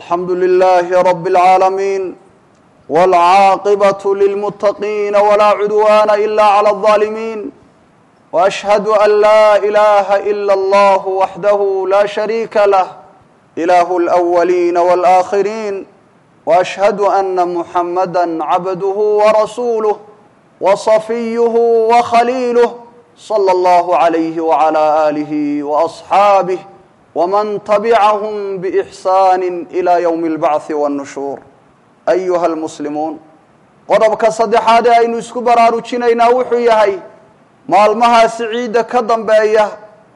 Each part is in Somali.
الحمد لله رب العالمين والعاقبة للمتقين ولا عدوان إلا على الظالمين وأشهد أن لا إله إلا الله وحده لا شريك له إله الأولين والآخرين وأشهد أن محمدا عبده ورسوله وصفيه وخليله صلى الله عليه وعلى آله وأصحابه ومن تبعهم بإحسان إلى يوم البعث والنشور أيها المسلمون qodobka saddexaad ee aynu isku baraarujinaynaa wuxuu yahay maalmahaasi ciidda ka dambeeya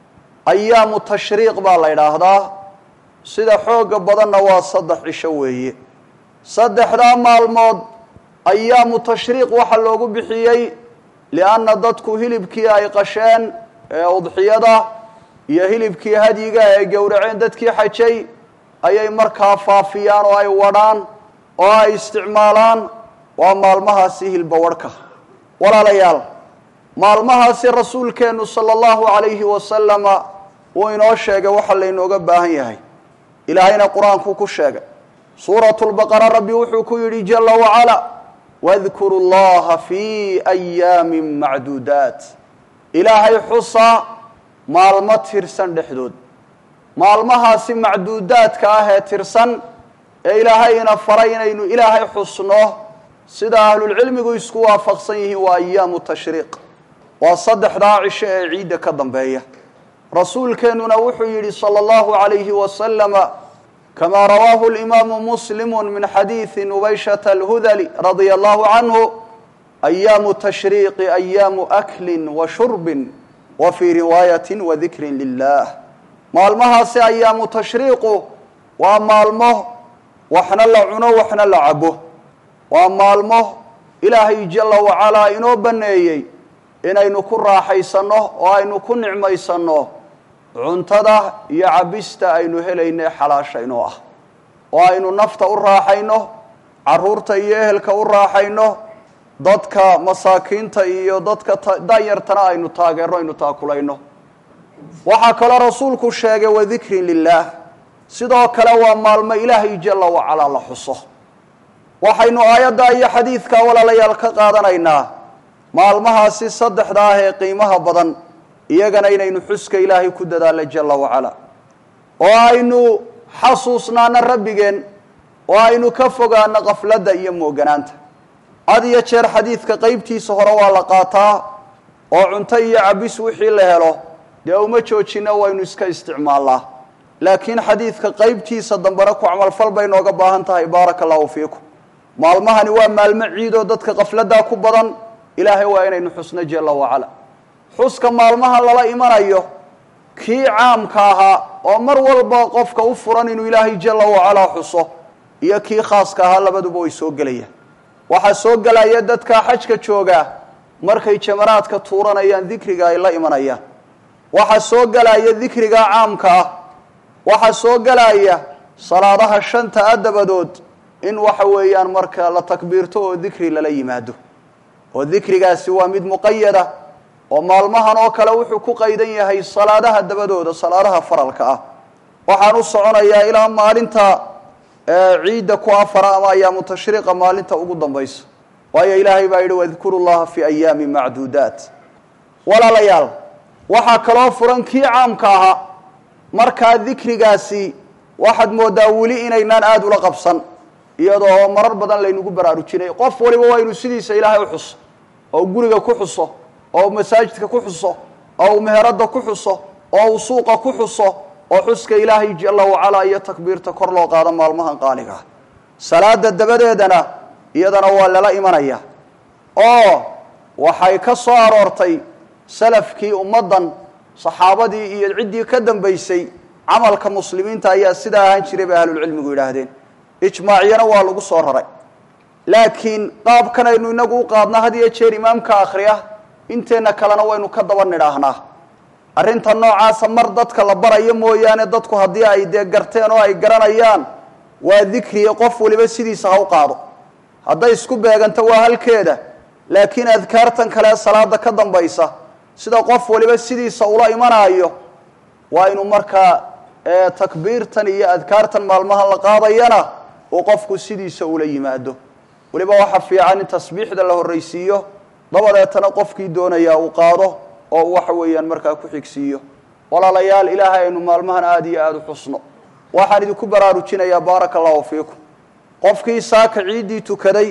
ayaamu tashriiq baa la idhaahdaa sida xooga badanna waa saddex cisho weeye saddexdaa maalmood ayaamu tashriiq waxaa loogu bixiyey lianna dadku hilibkii ay qasheen ee udxiyada iyo hilibkii hadyiga ee gowraceen dadkii xajay ayay markaa faafiyaan oo ay wadhaan oo ay isticmaalaan waa maalmahaasi hilbawarhka walaalayaal maalmahaasi rasuulkeennu sala allahu calayhi wasalama wuu inoo sheegay waxa laynooga baahan yahay ilaahayna qur-aankuu ku sheegay suuratu lbaqara rabbi wuxuu ku yidhi jala wacala wadkuru llaha fii ayaamin macduudaat ilaahay xusa maalmo tirsan dhexdood maalmahaasi macduudaadka ah ee tirsan ee ilaahayna faray inaynu ilaahay xusno sida ahlulcilmigu isku waafaqsan yihiin waa ayaamu tashriiq waa saddexdaa cisho ee ciidda ka dambeeya rasuulkeennuna wuxuu yidhi sala allahu calayhi wasalama kama rawaahu limaamu muslimu min xadiidi nubayshata alhudali radia allahu canhu ayaamu tashriiqi ayaamu aklin wa shurbin wa fii riwaayati wa dikrin lilah maalmahaasi ayaamu tashriiqu waa maalmo waxna la cuno waxna la cabo waa maalmo ilaahay jala wacalaa inoo banneeyey inaynu ku raaxaysanno oo aynu ku nicmaysanno cuntada iyo cabista aynu helayne xalaashaynoo ah oo aynu nafta u raaxayno carruurta iyo ehelka u raaxayno dadka masaakiinta iyo dadka danyartana aynu taageerno aynu taakulayno waxaa kaloo rasuulku sheegay wadikrin lilaah sidoo kale waa maalmo ilaahay jala wacalaa la xuso waxaynu aayadda iyo xadiidka walaalayaal ka qaadanaynaa maalmahaasi saddexda ah ee qiimaha badan iyagana inaynu xuska ilaahay ku dadaalno jala wacala oo aynu xasuusnaano rabbigeen oo aynu ka fogaano qafladda iyo mooganaanta had iyo jeer xadiidka qeybtiisa hore waa la qaataa oo cunto iyo cabis wixii la helo dee uma joojino waynu iska isticmaalnaa laakiin xadiidka qeybtiisa dambena ku camalfal bay nooga baahan tahay baaraka allahu fiikum maalmahani waa maalmo ciidoo dadka qafladdaa ku badan ilaahay waa inaynu xusno jala wacala xuska maalmaha lala imanayo kii caamka ahaa oo mar walba qofka u furan inuu ilaahay jala wacalaa xuso iyo kii khaaska ahaa labaduba way soo gelayaan waxaa soo gelaya dadka xajka joogaa markay jamaraadka tuuranayaan dikriga ay la imanayaan waxaa soo gelaya dikriga caamka ah waxaa soo gelaya salaadaha shanta a dabadood in waxa weeyaan marka la takbiirto oo dikri lala yimaado oo dikrigaasi waa mid muqayada oo maalmahan oo kale wuxuu ku qaydan yahay salaadaha dabadooda salaadaha faralka ah waxaan u soconayaa ilaa maalinta ciidda ku afara ama ayaamu tashriiqa maalinta ugu dambaysa waayo ilaahay baa yidhi wadkuru llaha fi ayaami macduudaat walaalayaal waxaa kaloo furan kii caamka ahaa markaa dikrigaasi waxaad moodaa weli inaynaan aada ula qabsan iyadoo marar badan laynagu baraarujinay qof waliba waa inuu sidiisa ilaahay u xuso oo guriga ku xuso oo masaajidka ku xuso oo uu meherada ku xuso oo uu suuqa ku xuso oo xuska ilaahay jala wacalaa iyo takbiirta kor loo qaado maalmahan qaaliga ah salaada dabadeedana iyadana waa lala imanaya oo waxay ka soo aroortay salafkii ummaddan saxaabadii iyo ciddii ka dambaysay camalka muslimiinta ayaa sidaa ahaan jiray bay ahlulcilmigu yidhaahdeen ijmaacyana waa lagu soo raray laakiin qaabkan aynu inagu u qaadna had iyo jeer imaamka akhriya inteenna kalena waynu ka daba nidhaahnaa arrinta noocaasa mar dadka la barayo mooyaane dadku haddii ay dee garteen oo ay garanayaan waa dikriya qof waliba sidiisa ha u qaado hadday isku beeganto waa halkeeda laakiin adkaartan kale salaada ka dambaysa sida qof waliba sidiisa ula imanaayo waa inuu markaa ee takbiirtan iyo adkaartan maalmahan la qaadayana uu qofku sidiisa ula yimaado weliba waxa fiican in tasbiixda la horraysiiyo dabadeetana qofkii doonayaa uu qaado oo uu waxa weeyaan markaa ku xigsiiyo walaalayaal ilaahay aynu maalmahan aada iyo aada u xusno waxaan idinku baraarujinayaa baaraka allahu fiikum qofkii saaka ciiddii tukaday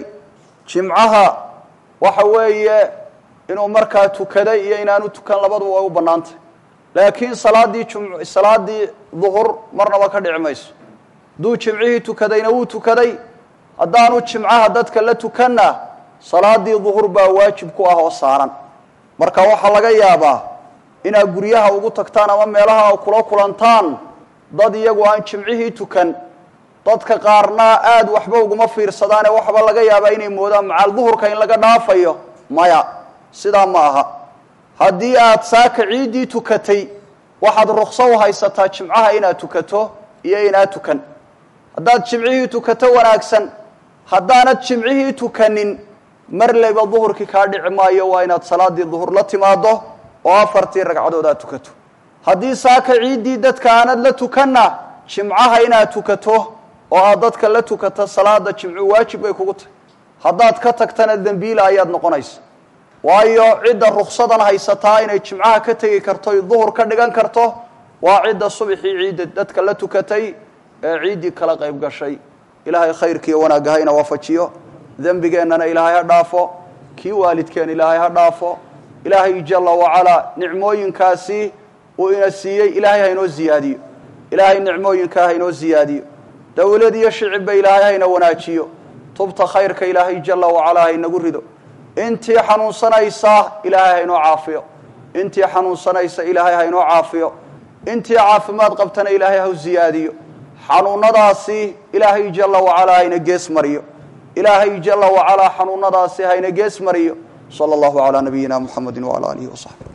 jimcaha waxa weeye inuu markaa tukaday iyo inaanu tukan labaduba way u bannaantay laakiin salaadii jum salaadii duhur marnaba ka dhici mayso hadduu jimcihii tukadayna wuu tukaday haddaanu jimcaha dadka la tukanna salaadii duhur baa waajib ku ah oo saaran marka waxaa laga yaabaa inaad guryaha ugu tagtaan ama meelaha kula kulantaan dad iyagu aan jimcihii tukan dadka qaarna aada waxba uguma fiirsadaane waxba laga yaabaa inay moodaan macaal duhurka in laga dhaafayo maya sidaa ma aha haddii aad saaka ciiddii tukatay waxaad rukso u haysataa jimcaha inaad tukato iyo inaad tukan haddaad jimcihii tukato wanaagsan haddaanad jimcihii tukanin mar leyba duhurkii kaa dhici maayo waa inaad salaadii duhur la timaado oo afartii ragcadood aad tukato haddii saaka ciiddii dadka aanad la tukanna jimcaha inaad tukato oo aad dadka la tukato salaada jimcu waajib bay kugu tahay haddaad ka tagtana dembiila ayaad noqonaysa waayo cidda ruksadan haysataa inay jimcaha ka tegi karto y duhur ka dhigan karto waa cidda subaxii ciidda dadka la tukatay ee ciiddii kala qayb gashay ilaahay khayrkiiyo wanaagga hayna waafajiyo dembigeennana ilaahay ha dhaafo kii waalidkeen ilaahay ha dhaafo ilaahay jala wacalaa nicmooyinkaasi uu ina siiyey ilaahay haynoo ziyaadiyo ilaahay nicmooyinkaa haynoo ziyaadiyo dowlad iyo shicibba ilaahay hayna wanaajiyo tubta khayrka ilaahay jala wacalaa haynagu rido intii xanuunsanaysa ilaahay haynoo caafiyo intii xanuunsanaysa ilaahay haynoo caafiyo intii caafimaad qabtana ilaahay haw ziyaadiyo xanuunadaasi ilaahay jala wacalaa hayna gees mariyo ilaahay jala wacalaa xanuunadaasi hayna gees mariyo sala allahu calaa nabiyina muxamedi wacala aalihi wasaxbi